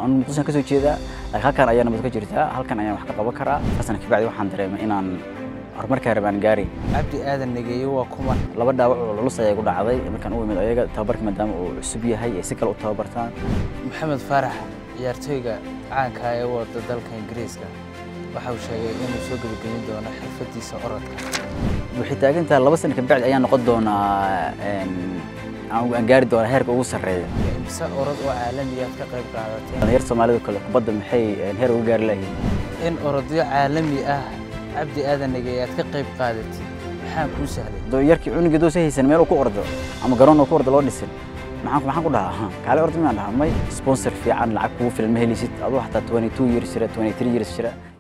anu muqdishoan ka soo jeedaa laakiin halkan ayaa nabad ka jirtaa halkan ayaan wax ka qaban karaa asana kabacdi waxaan dareemay inaan horumarkaa rabaan gaari cabdi aadan negeeye waa kuma laba dhaawac oo lulus ayaa igu dhacday markaan u imid ayaga tababarka maadaama uu cusub yahay ay si kale u tababartaan maxamed faarax ciyaartooyga caanka ah ee wada dalka ingiriiska waxa uu sheegay inuu soo gebagayn doono xirfadiisa orodka waxay taagantahay laba sana kabacdi ayaan noqon doonaa aan gaari doonaa heerka ugu sarreeya imse orod oo caalamiyaad ka qayb qaadatay dhalinyarta soomaalida kale kubadda maxay heer uga gaari lahayiin in orodyo caalami ah cabdi aadan negeeye aad ka qayb qaadatid maxaa kuu sahlay yarkii cunugii doosa haysan meel uu ku ordo ama garoon uu ku ordo loo dhisin maxaan maxaan ku dhahaa kaale ordo miyaan dhahaa may sponsor fiican lacag kugu filan ma helisid aduu xataa 22 years jira 23 years jira